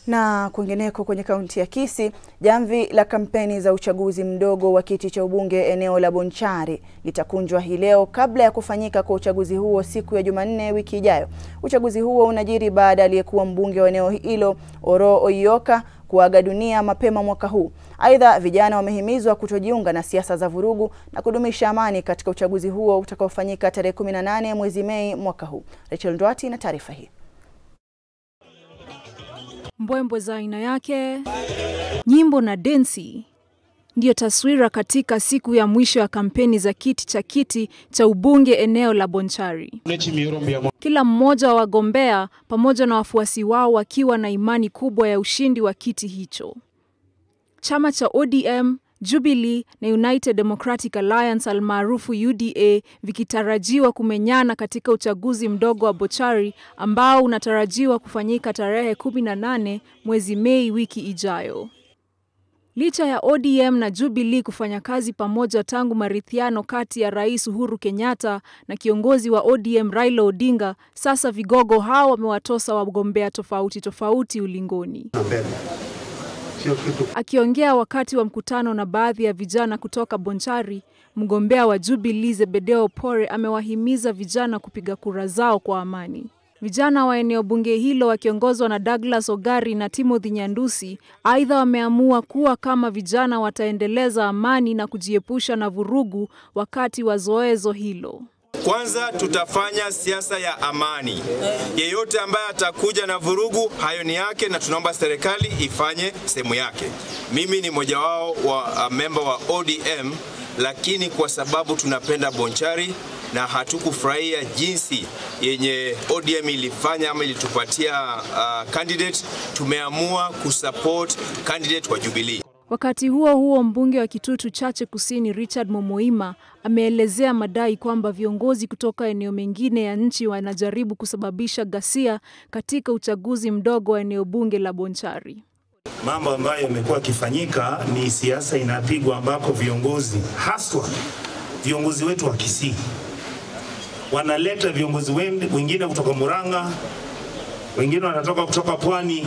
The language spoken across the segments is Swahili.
Na kwingineko kwenye kaunti ya Kisii, jamvi la kampeni za uchaguzi mdogo wa kiti cha ubunge eneo la Bonchari litakunjwa hii leo kabla ya kufanyika kwa uchaguzi huo siku ya Jumanne wiki ijayo. Uchaguzi huo unajiri baada ya aliyekuwa mbunge wa eneo hilo Oroo Oyioka kuaga dunia mapema mwaka huu. Aidha, vijana wamehimizwa kutojiunga na siasa za vurugu na kudumisha amani katika uchaguzi huo utakaofanyika tarehe 18 mwezi Mei mwaka huu. Rachel Ndwati na taarifa hii. Mbwembwe za aina yake, nyimbo na densi ndiyo taswira katika siku ya mwisho ya kampeni za kiti cha kiti cha ubunge eneo la Bonchari. Kila mmoja wa wagombea pamoja na wafuasi wao wakiwa na imani kubwa ya ushindi wa kiti hicho. Chama cha ODM, Jubilee na United Democratic Alliance almaarufu UDA vikitarajiwa kumenyana katika uchaguzi mdogo wa Bonchari ambao unatarajiwa kufanyika tarehe 18 mwezi Mei wiki ijayo. Licha ya ODM na Jubilee kufanya kazi pamoja tangu maridhiano kati ya Rais Uhuru Kenyatta na kiongozi wa ODM Raila Odinga, sasa vigogo hao wamewatosa wagombea tofauti tofauti ulingoni. Akiongea wakati wa mkutano na baadhi ya vijana kutoka Bonchari, mgombea wa Jubilee Zebedeo Pore amewahimiza vijana kupiga kura zao kwa amani. Vijana wa eneo bunge hilo wakiongozwa na Douglas Ogari na Timothy Nyandusi, aidha wameamua kuwa kama vijana wataendeleza amani na kujiepusha na vurugu wakati wa zoezo hilo. Kwanza tutafanya siasa ya amani. Yeyote ambaye atakuja na vurugu, hayo ni yake, na tunaomba serikali ifanye sehemu yake. Mimi ni mmoja wao wa memba wa ODM, lakini kwa sababu tunapenda Bonchari na hatukufurahia jinsi yenye ODM ilifanya ama ilitupatia uh, candidate, tumeamua kusupport candidate wa Jubilee. Wakati huo huo, mbunge wa Kitutu Chache Kusini Richard Momoima ameelezea madai kwamba viongozi kutoka eneo mengine ya nchi wanajaribu kusababisha ghasia katika uchaguzi mdogo wa eneo bunge la Bonchari. Mambo ambayo yamekuwa yakifanyika ni siasa inapigwa, ambako viongozi haswa viongozi wetu wa Kisii wanaleta viongozi wengine kutoka Murang'a, wengine wanatoka kutoka Pwani,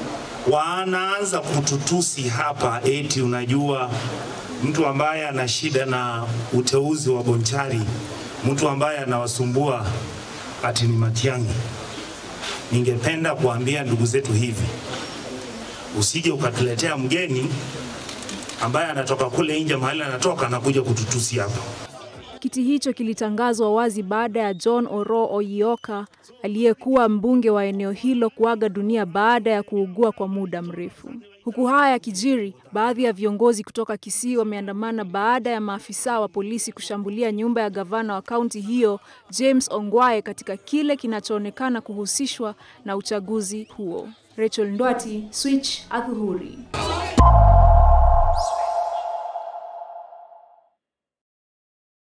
wanaanza kututusi hapa, eti unajua mtu ambaye ana shida na uteuzi wa Bonchari, mtu ambaye anawasumbua ati ni Matiang'i. Ningependa kuambia ndugu zetu hivi, usije ukatuletea mgeni ambaye anatoka kule nje mahali anatoka anakuja kututusi hapa. Kiti hicho kilitangazwa wazi baada ya John Oroo Oyioka aliyekuwa mbunge wa eneo hilo kuaga dunia baada ya kuugua kwa muda mrefu. Huku haya yakijiri, baadhi ya viongozi kutoka Kisii wameandamana baada ya maafisa wa polisi kushambulia nyumba ya gavana wa kaunti hiyo James Ongwae katika kile kinachoonekana kuhusishwa na uchaguzi huo. Rachel Ndwati, Switch, Adhuhuri.